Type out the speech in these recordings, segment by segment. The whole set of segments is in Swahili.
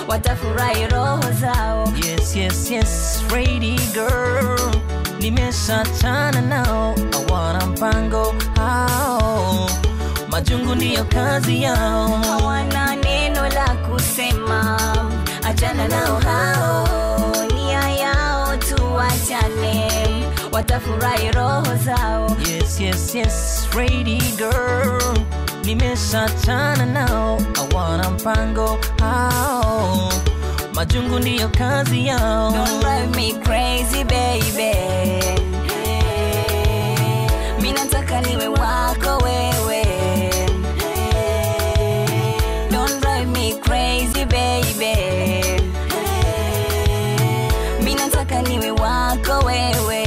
watafurahi roho zao Yes, yes, yes, ready girl. Nimeshachana nao, hawana mpango hao, majungu ndiyo kazi yao. hawana neno la kusema achana nao hao nia yao tu wachane watafurahi roho zao Yes, yes, yes, ready girl. Nimeshachana nao, hawana mpango hao, majungu ndiyo kazi yao. Don't drive me crazy baby mi nataka niwe wako wewe Don't drive me crazy baby mi nataka niwe wako wewe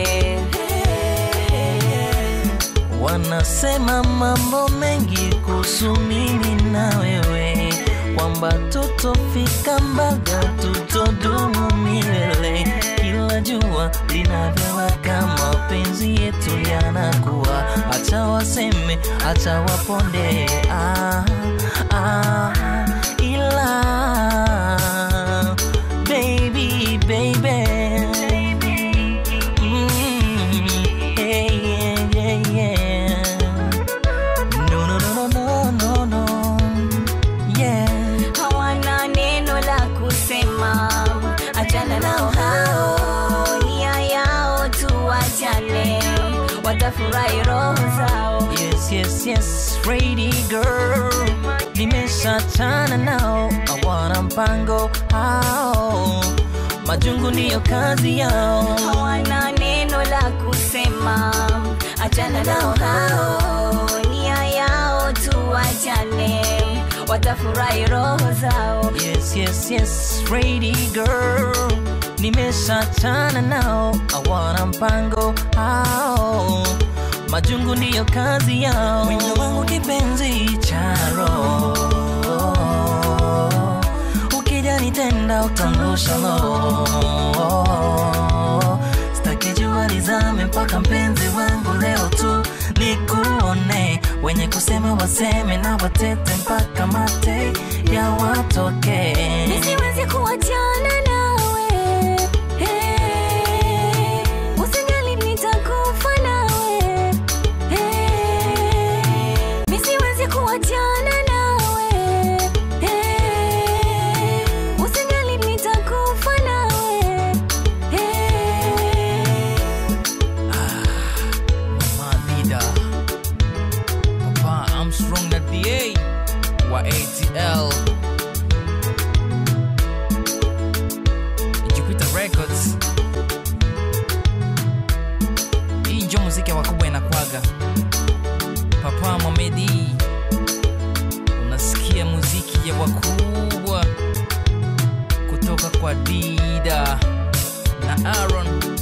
Wanasema mambo mengi kuhusu mimi na wewe, kwamba tutofika mbaga, tutodumu milele. Kila jua linavyowaka, mapenzi yetu yanakuwa. Acha waseme, acha waponde, ah, ah, ila baby, baby. Mm, yeah, yeah, yeah, yeah. No, no, no, no, no, no, no. Yeah. hawana neno la kusema achana nao hao nia yao tu wachane watafurahi roho zao Yes, yes, yes, ready girl. Nimeshachana nao, hawana mpango hao, majungu ndiyo kazi yao. hawana neno la kusema achana nao hao nia yao tu wachane watafurahi roho zao Yes, yes, yes, ready girl. Nimeshachana nao, hawana mpango hao, majungu ndiyo kazi yao. Wino wangu kipenzi cha roho, ukija nitenda utangusha lo. Sitaki jua lizame mpaka mpenzi wangu leo tu nikuone, wenye kusema waseme na watete mpaka mate ya watoke. nisiwezi kuachana nawe hey, usijali nitakufa nawe hey, nisiwezi kuachana nawe hey, usijali nitakufa nawe hey, Madida Papa Armstrong na DA wa ATL Jupiter Records Hii njo muziki wakubwa inakwaga Papa Mamedi Unasikia muziki ya wakubwa kutoka kwa Dida na Aaron